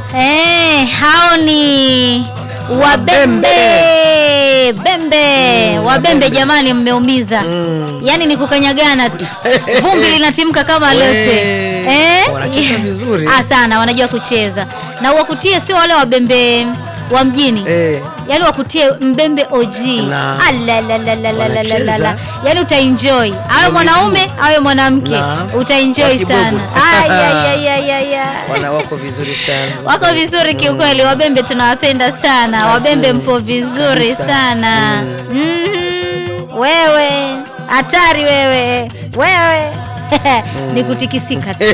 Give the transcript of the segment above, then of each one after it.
Eh, hao ni wabembe bembe wabembe, jamani, mmeumiza yaani ni kukanyagana tu, vumbi linatimka kama lote eh? Wanacheza vizuri. Ah, sana wanajua kucheza na wakutie, sio wale wabembe wa mjini Eh. yaani wakutie mbembe OG Na. Alalalalalalalala. Wanacheza. yaani utaenjoy awe mwanaume awe mwanamke Na. utaenjoy Wakibubu. sana Ayayayayaya. Wana wako vizuri sana. wako vizuri kiukweli, wabembe tunawapenda sana, wabembe mpo vizuri Kabisa. sana Mhm. Wewe hatari wewe, wewe ni kutikisika tu.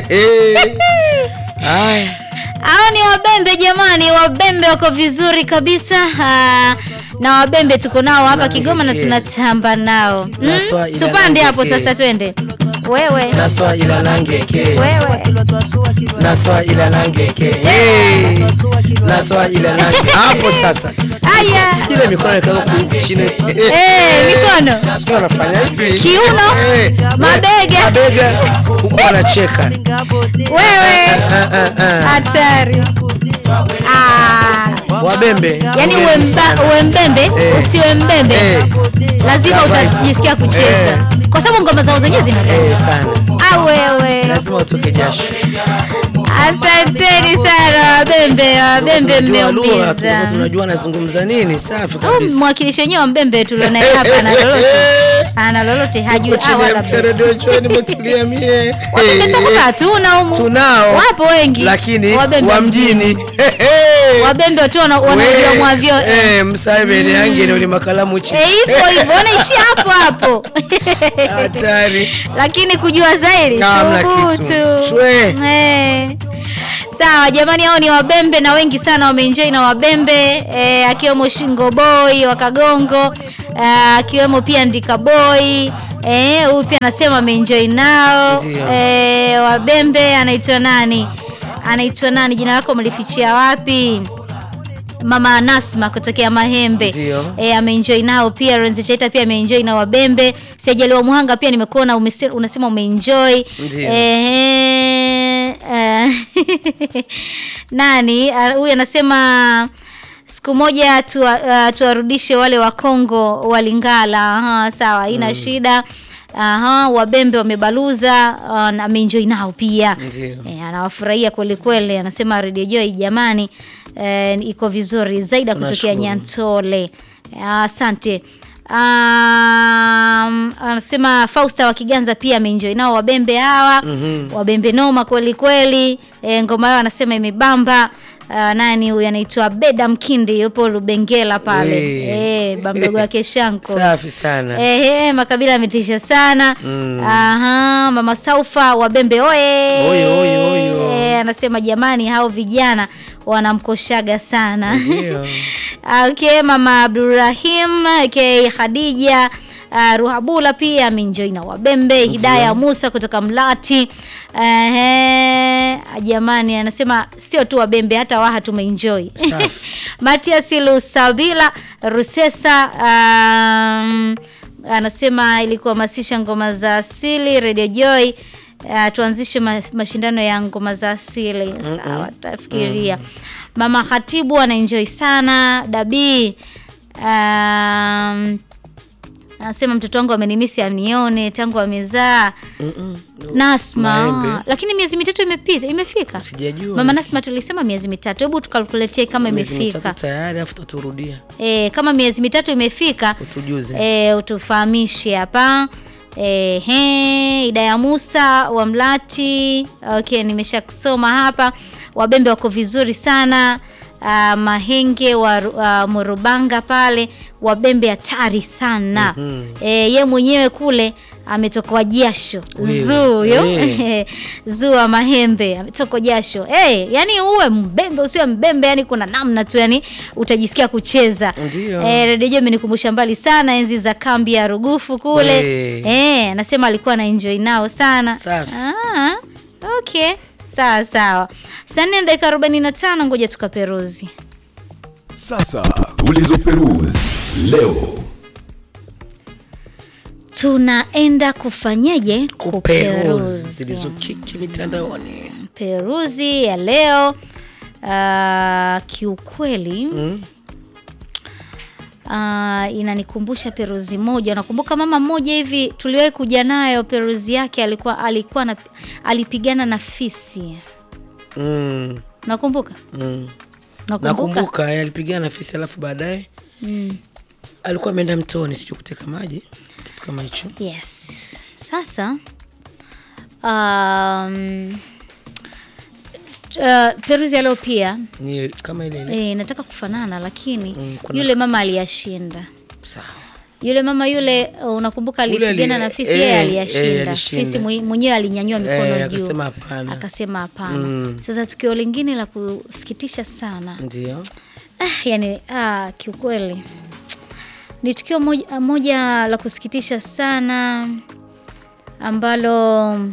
Haya. Hao ni wabembe jamani, wabembe wako vizuri kabisa. Ah, na wabembe tuko nao hapa Kigoma na tunatamba nao. Mm, Naswa ila Tupande hapo nangeke. sasa, twende wewe Naswa ila nangeke. wewe Naswa ila nangeke. Eh. Naswa ila nangeke. Hapo sasa. aya Sikile mikono yakawa huku chini. Eh, mikono Sio wanafanya hivi. Kiuno, Eh. mabega. Mabega huku wanacheka. wewe Ah, ah, ah. hatari. Ah, Wabembe. yani uwe, mba, uwe mbembe Eh. usiwe mbembe Eh. lazima Right. utajisikia kucheza kwa sababu ngoma zao zenyewe zina Eh, sana. ah, wewe Lazima utoke jasho. asanteni sana wabembe wabembe Tunajua lugha, mmeumiza tulikuwa tunajua anazungumza nini. Safi Au kabisa. mwakilishi wenyewe wa mbembe tulionaye hapa ana lolote ana lolote hajui Huko ah, chini ya wala mti wa redio Joy nimetulia mie. wabembe sakuka hatuna humu Tunao. wapo wengi Lakini Wabembe wa mjini. wabembe tu wana- wanajua We, mwavyo eh, msaibeni yangi ni makalamu chini. Eh, hivyo hivyo wanaishia hapo hapo Hatari. lakini kujua zaidi Hamna thubutu. kitu. Shwe. Eh. Sawa jamani, hao ni wabembe na wengi sana wameenjoy na wabembe eh, akiwemo Shingo Boy wa Kagongo eh, akiwemo pia Ndika Boy eh, huyu pia anasema ameenjoy nao Ndio. eh, wabembe anaitwa nani? Anaitwa nani? Jina lako mlifichia wapi? Mama Nasma kutokea Mahembe Ndio. e, ameenjoy nao pia. Renzi Chaita pia ameenjoy na Wabembe. Siajaliwa Muhanga pia nimekuona umese- unasema umeenjoy Ndio. Ehe, eh, nani ah, huyu anasema siku moja tuwa- ah, tuwarudishe wale wa Kongo walingala. Aha, sawa, haina shida. Aha, Wabembe wamebaluza, ah, na ameenjoy nao pia Ndio. E, anawafurahia kweli kweli, anasema Radio Joy jamani, e, iko vizuri zaidi kutokea Tunashukuru. Nyantole. Asante. Um, anasema Fausta wa Kiganza pia ameenjoy nao wabembe hawa wabembe noma kweli kweli. E, ngoma yao anasema imebamba. Uh, nani huyu anaitwa Beda Mkindi yupo Lubengela pale We. e, bamdogo wake Shanko Safi sana. Ehe, makabila ametisha sana. Aha, mama Saufa wabembe oye. Oyo, oyo, oyo. Eh, anasema jamani, hao vijana wanamkoshaga sana. Ndio. okay, mama Abdurrahim okay, Khadija Uh, Ruhabula pia ameenjoy na wabembe. Hidaya Musa kutoka Mlati. Ehe, jamani anasema sio tu wabembe hata waha tumeenjoy. Safi. Matias Lusabila Rusesa um, anasema ili kuhamasisha ngoma za asili Radio Joy uh, tuanzishe ma, mashindano ya ngoma za asili. Sawa, tafikiria. Mama Khatibu anaenjoy sana Dabii um, anasema mtoto wangu amenimisi anione tangu amezaa Mm-mm. Nasma, Maembe. lakini miezi mitatu imepita imefika. Sijajua. Mama Nasma tulisema miezi mitatu, hebu tukalkuletie kama Miezi imefika. mitatu tayari afu tuturudia. E, kama miezi mitatu imefika Utujuze. e, utufahamishe hapa. E, he, Idaya Musa wa Mlati. Okay, nimesha kusoma hapa. Wabembe wako vizuri sana. Uh, Mahenge wa uh, Murubanga pale wabembe hatari sana. E, ye mwenyewe kule ametokwa jasho zuu yo Eh. zuu wa Mahembe ametokwa jasho hey, yani uwe mbembe usiwe mbembe, yani kuna namna tu yani utajisikia kucheza. Ndio. Eh, Radio Joy imenikumbusha mbali sana enzi za kambi ya Rugufu kule. We. Eh, anasema alikuwa na enjoy nao sana. Safi. Ah, okay. Sawa sawa. Saa nne na dakika 45 ngoja tukaperuzi. Sasa tulizoperuzi leo. Tunaenda kufanyeje? Kuperuzi zilizokiki mitandaoni. Peruzi ya leo. uh, kiukweli Mm. uh, inanikumbusha peruzi moja. Nakumbuka mama mmoja hivi tuliwahi kuja nayo, peruzi yake alikuwa alikuwa na, alipigana na fisi. Mm. Nakumbuka, Mm. nakumbuka. nakumbuka eh, alipigana na fisi alafu baadaye Mm. alikuwa ameenda mtoni sijui kuteka maji kitu kama hicho Yes. Sasa um, uh, peruzi ya leo pia ni kama ile ile eh, nataka kufanana lakini Mm, kuna- yule mama aliyashinda. sawa Yule mama yule uh, unakumbuka Yule alipigana ali- na fisi eh, yeye eh, aliyashinda. alishinda. Fisi mwe- mwenyewe alinyanyua mikono Eh, juu. akasema hapana. Akasema hapana. Mm. Sasa tukio lingine la kusikitisha sana. ndio Ah, yani ah, kiukweli ni tukio moja, moja la kusikitisha sana ambalo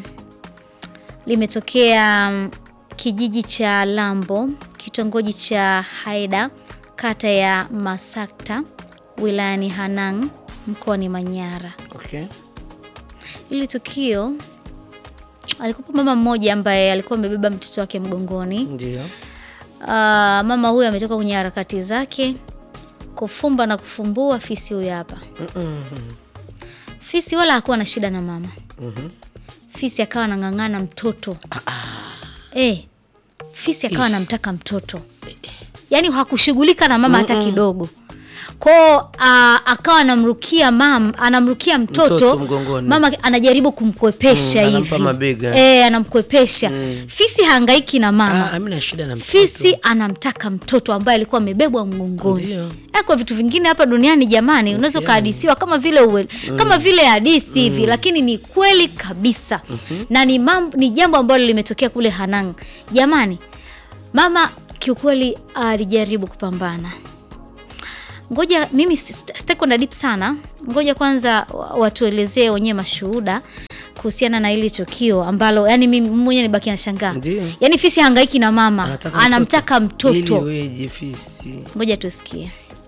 limetokea mm, kijiji cha Lambo, kitongoji cha Haida, kata ya Masakta, wilayani Hanang, mkoani Manyara. okay Hili tukio alikuwa mama mmoja ambaye alikuwa amebeba mtoto wake mgongoni. ndio Ah, mama huyu ametoka kwenye harakati zake kufumba na kufumbua fisi huyu hapa. Mm-mm. Fisi wala hakuwa na shida na mama. Mhm. Fisi akawa anang'ang'ana mtoto. Eh, fisi akawa anamtaka mtoto, yaani hakushughulika na mama hata kidogo. Kwao ah, akawa anamrukia mam, anamrukia mtoto, Mtoto mgongoni. mama anajaribu kumkwepesha Mm, hivi anampa mabega. eh, anamkwepesha fisi hangaiki na mama Ah, amina shida na mtoto fisi anamtaka mtoto ambaye alikuwa amebebwa mgongoni. Ndio. Eh, Kwa vitu vingine hapa duniani jamani, unaweza ukahadithiwa kama vile uwe, kama vile hadithi hivi, lakini ni kweli kabisa na ni, mambo, ni jambo ambalo limetokea kule Hanang. Jamani, mama kiukweli alijaribu kupambana. Ngoja mimi sita- sitaki kwenda deep sana, ngoja kwanza wa- watuelezee wenyewe mashuhuda kuhusiana na hili tukio ambalo yani mimi mwenyewe nibaki na shangaa. Ndio. Yani fisi hangaiki na mama, Anataka anamtaka ili mtoto. weje fisi Ngoja tusikie.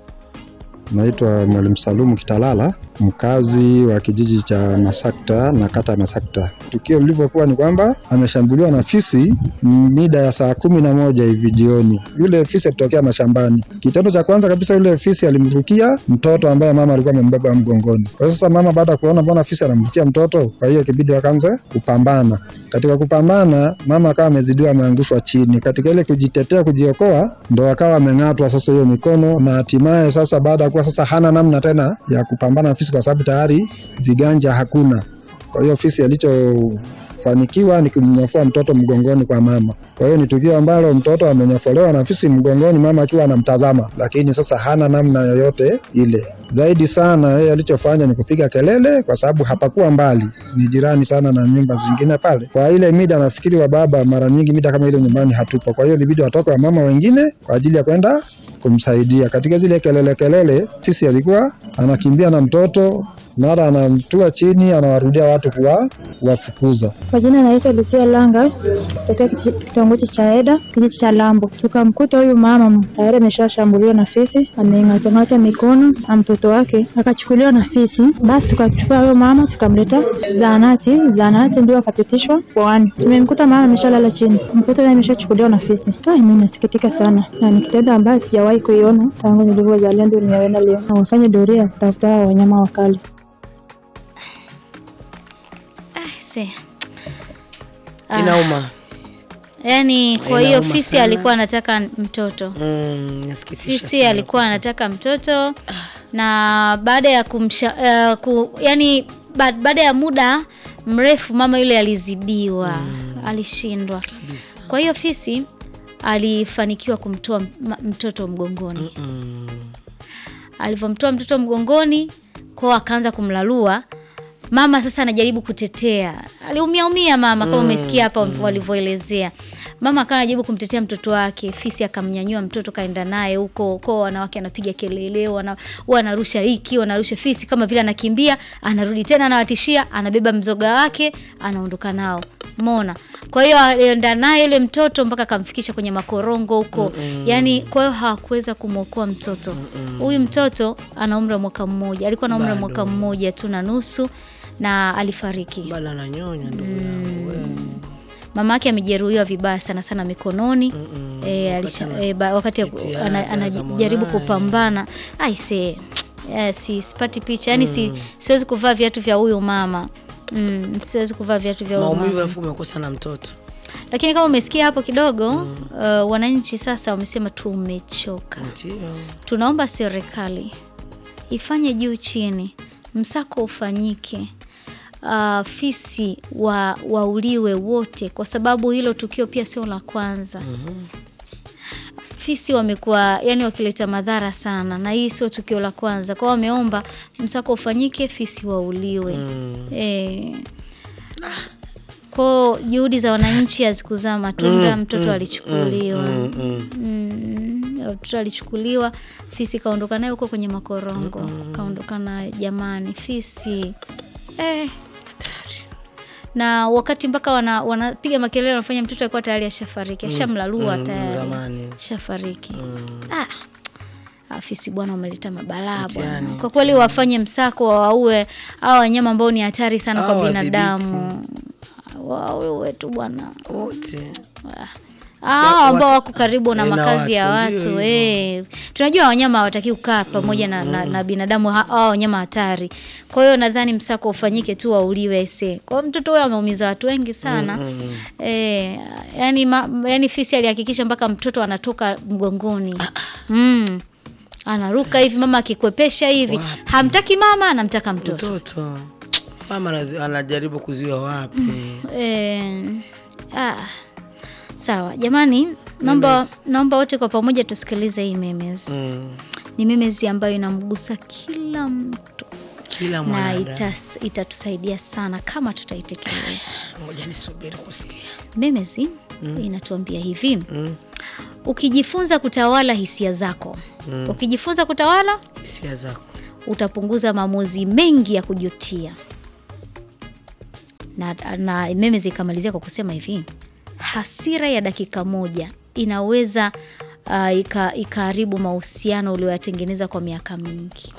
Naitwa Mwalimu Salumu Kitalala, mkazi wa kijiji cha Masakta na kata ya Masakta. Tukio lilivyokuwa ni kwamba ameshambuliwa na fisi mida ya saa kumi na moja hivi jioni. Yule fisi alitokea mashambani. Kitendo cha kwanza kabisa, yule fisi alimrukia mtoto ambaye mama alikuwa amembeba mgongoni. Kwa sasa mama baada ya kuona mbona fisi anamrukia mtoto, kwa hiyo ikibidi wakaanza kupambana. Katika kupambana, mama akawa amezidiwa, ameangushwa chini. Katika ile kujitetea, kujiokoa, ndo akawa ameng'atwa sasa hiyo mikono, na hatimaye sasa, baada ya kuwa sasa hana namna tena ya kupambana na fisi, kwa sababu tayari viganja hakuna. Kwa hiyo fisi alichofanikiwa ni kumnyofua mtoto mgongoni kwa mama. Kwa hiyo ni tukio ambalo mtoto amenyofolewa na fisi mgongoni, mama akiwa anamtazama, lakini sasa hana namna yoyote ile. Zaidi sana yeye alichofanya ni kupiga kelele, kwa sababu hapakuwa mbali, ni jirani sana na nyumba zingine pale. Kwa ile mida, nafikiri wa baba mara nyingi mida kama ile nyumbani hatupo, kwa hiyo ilibidi watoke wa mama wengine kwa ajili ya kwenda kumsaidia katika zile kelele kelele. Fisi alikuwa anakimbia na mtoto mara anamtua chini, anawarudia watu kuwa kuwafukuza. Kwa jina naitwa Lucia Langa tokea kiti- kitongoji cha Eda kijiji cha Lambo. Tukamkuta huyu mama tayari ameshashambuliwa na fisi, ameng'atang'ata mikono na mtoto wake akachukuliwa na fisi. Basi tukachukua huyo mama tukamleta zahanati, zahanati ndio akapitishwa kwani. Tumemkuta mama ameshalala chini, mtoto naye ameshachukuliwa na fisi. Ah, mimi nasikitika sana na ni kitendo ambayo sijawahi kuiona tangu nilivyozalia, ndio nimeona leo. Na wafanye doria kutafuta hao wanyama wakali. Ah, se. inauma Yaani kwa hiyo Inauma fisi sana. alikuwa anataka mtoto. mm, nasikitisha Fisi sana. alikuwa anataka mtoto na baada ya kumsha uh, ku, yani ba, baada ya muda mrefu mama yule alizidiwa, alishindwa. kabisa Kwa hiyo fisi alifanikiwa kumtoa m- mtoto mgongoni. mm. Alivyomtoa mtoto mgongoni, kwao akaanza kumlalua. Mama sasa anajaribu kutetea, aliumia umia mama kama umesikia hapa walivyoelezea. Mama akawa anajaribu kumtetea mtoto wake, fisi akamnyanyua mtoto kaenda naye huko kwao, wanawake anapiga kelele, wana, wanarusha hiki wanarusha fisi, kama vile anakimbia, anarudi tena, anawatishia, anabeba mzoga wake, anaondoka nao mona. Kwa hiyo alienda naye yule mtoto mpaka akamfikisha kwenye makorongo huko, yani kwa hiyo hawakuweza kumwokoa mtoto huyu. Mtoto ana umri wa mwaka mmoja, alikuwa na umri wa mwaka mmoja tu na nusu na alifariki. bado ananyonya ndugu yangu we. mama yake amejeruhiwa vibaya sana sana mikononi eh, alisha, eh, ba- wakati ya- jitihada ana- za anajaribu mwanaye. kupambana aise eh, si sipati picha yani si, siwezi kuvaa viatu vya huyu mama mm, siwezi kuvaa viatu vya huyu maumivu mama alafu umekosa na mtoto lakini kama umesikia hapo kidogo uh, wananchi sasa wamesema tumechoka ndio tunaomba serikali ifanye juu chini, msako ufanyike, uh, fisi wa, wauliwe wote, kwa sababu hilo tukio pia sio la kwanza. Fisi wamekuwa yani wakileta madhara sana, na hii sio tukio la kwanza. Kwao wameomba msako ufanyike, fisi wauliwe. Eh, kwao juhudi za wananchi hazikuzaa matunda, mtoto alichukuliwa Mm, mtoto alichukuliwa, fisi kaondoka naye huko kwenye makorongo, kaondoka na jamani, fisi eh. Na wakati mpaka wana- wanapiga makelele, wanafanya mtoto alikuwa tayari ashafariki, ashamlalua tayari, zamani. ashafariki. Ah, ah, fisi bwana, wameleta mabalaa bwana. Mtihani, Kwa kweli wafanye msako, wawaue hao wanyama ambao ni hatari sana Hao kwa wadhibiti. binadamu, waue tu bwana wote Ah, ambao watu- wako karibu na eh, na makazi ya watu, ndio watu hivyo. eh. Tunajua wanyama hawataki kukaa pamoja na, na, na binadamu ha- hao wanyama hatari. Kwa hiyo nadhani msako ufanyike tu wauliwe ese. Kwa hiyo mtoto huyo ameumiza watu wengi sana. Eh, yani, ma, yani fisi alihakikisha mpaka mtoto anatoka mgongoni. Mm. Anaruka hivi mama akikwepesha hivi. Hamtaki mama, anamtaka mtoto. mtoto mama anazi- anajaribu kuziwa wapi Eh, ah, sawa jamani, naomba Memes. naomba wote kwa pamoja tusikilize hii memes. mm. Ni memes ambayo inamgusa kila mtu kila na mwanadamu itas, itatusaidia sana kama tutaitekeleza. ngoja nisubiri kusikia Memes inatuambia hivi ukijifunza kutawala hisia zako ukijifunza kutawala hisia zako utapunguza maamuzi mengi ya kujutia. Na, na Memes ikamalizia kwa kusema hivi, hasira ya dakika moja inaweza uh, ika- ikaharibu mahusiano ulioyatengeneza kwa miaka mingi.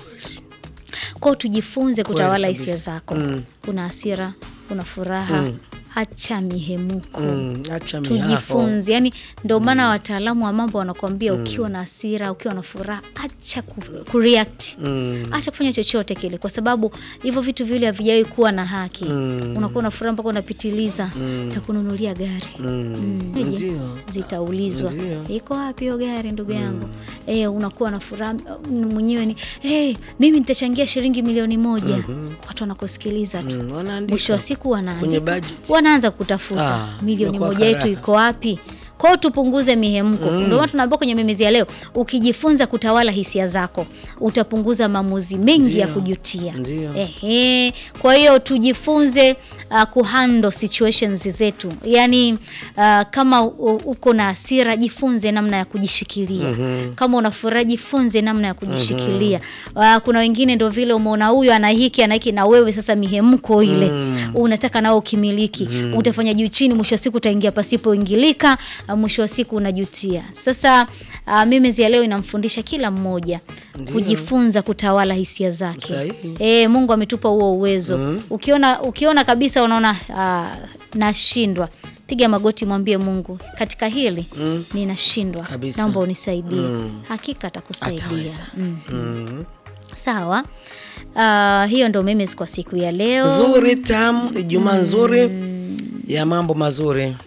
Kwao tujifunze kutawala kabisa. hisia zako. Mm. Kuna hasira, kuna furaha, acha mihemuko mm. acha mihaho tujifunze yani ndio maana wataalamu wa mambo wanakuambia ukiwa na hasira ukiwa na furaha acha ku, kureact mm. acha kufanya chochote kile kwa sababu hivyo vitu vile havijawahi kuwa na haki Mm. unakuwa na furaha mpaka unapitiliza takununulia gari Mm. Je, ndio zitaulizwa Ndio. iko wapi hiyo gari ndugu yangu eh, unakuwa na furaha mm, mwenyewe ni hey, mimi nitachangia shilingi milioni moja watu wanakusikiliza tu Mm, wanaandika. mwisho wa siku Kwenye wanaandika budget. wanaanza kutafuta Ah, milioni imekuwa moja yetu karaka. iko wapi kwao tupunguze mihemko ndio maana tunaambia kwenye memezi ya leo ukijifunza kutawala hisia zako utapunguza maamuzi mengi ya Ndio. kujutia Ndio. Ehe. Kwa hiyo tujifunze uh, kuhandle situations zetu, yaani uh, kama u- uko na hasira jifunze namna ya kujishikilia. Kama una furaha jifunze namna ya kujishikilia. Uh, kuna wengine ndo vile umeona huyu ana hiki ana hiki, na wewe sasa mihemko ile unataka nao ukimiliki, utafanya juu chini, mwisho wa siku utaingia pasipoingilika, uh, mwisho wa siku unajutia. Sasa uh, mimi ya leo inamfundisha kila mmoja kujifunza kutawala hisia zake. Sahihi. E, Mungu ametupa huo uwezo. Ukiona ukiona kabisa unaona ah, nashindwa, piga magoti, mwambie Mungu, katika hili ninashindwa, Kabisa. naomba unisaidie. Hakika atakusaidia. Ataweza. Mm. Sawa. Ah, hiyo ndo memes kwa siku ya leo. nzuri tamu ijumaa nzuri ya mambo mazuri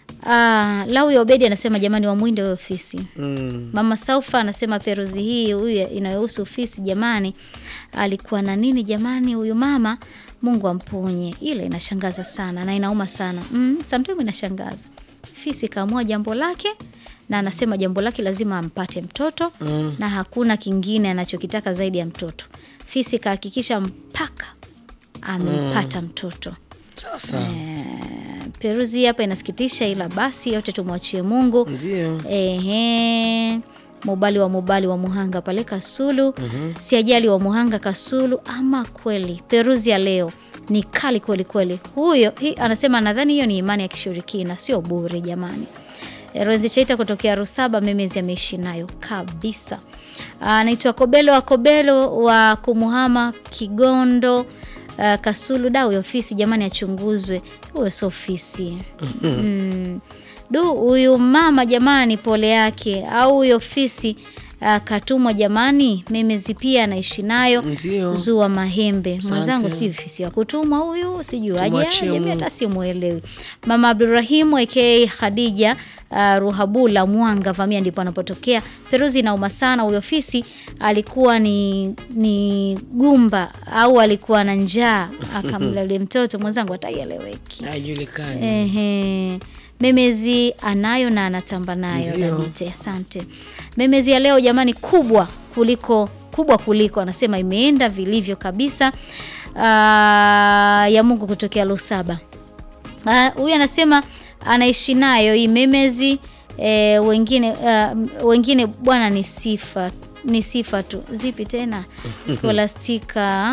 Ah, Lawi Obedi anasema jamani, wamwinde huyo ofisi. mm. Mama Saufa anasema peruzi hii huyu inayohusu ofisi jamani, alikuwa na nini jamani huyu mama, Mungu amponye. Ile inashangaza sana na inauma sana mm, sometimes inashangaza. Fisi kaamua jambo lake na anasema jambo lake lazima ampate mtoto mm. na hakuna kingine anachokitaka zaidi ya mtoto. Fisi kahakikisha mpaka amempata mtoto. sasa Eh, peruzi hapa inasikitisha, ila basi yote tumwachie Mungu. ndio Ehe, Mubali wa Mubali wa Muhanga pale Kasulu, si ajali wa Muhanga Kasulu. Ama kweli peruzi ya leo ni kali kweli kweli. Huyo hi, anasema nadhani hiyo ni imani ya kishirikina, sio bure jamani. Renzi Chaita kutokea Rusaba, memezi ameishi nayo kabisa. Anaitwa Kobelo wa Kobelo wa Kumuhama Kigondo. uh, Kasulu da huyo fisi jamani achunguzwe huyo sio fisi mm. du huyu mama jamani pole yake au huyo fisi uh, katumwa jamani memezi pia anaishi nayo Ndio. zua mahembe mwenzangu Asante. sijui fisi wa kutumwa huyu sijui aje Tumwachie aje, Mungu. hata simwelewi mama abdurahimu aka khadija Uh, ruhabula mwanga vamia ndipo anapotokea peruzi inauma sana huyo fisi alikuwa ni ni gumba au alikuwa na njaa akamla yule mtoto mwenzangu hataieleweki haijulikani Ehe. Memezi anayo na anatamba nayo Ndio. Dabite, asante. Memezi ya leo jamani, kubwa kuliko kubwa kuliko, anasema imeenda vilivyo kabisa. Aa, ya Mungu kutokea Lusaba. Ah, Huyu anasema anaishi nayo hii memezi e, wengine ah, wengine bwana ni sifa ni sifa tu. Zipi tena? Scholastica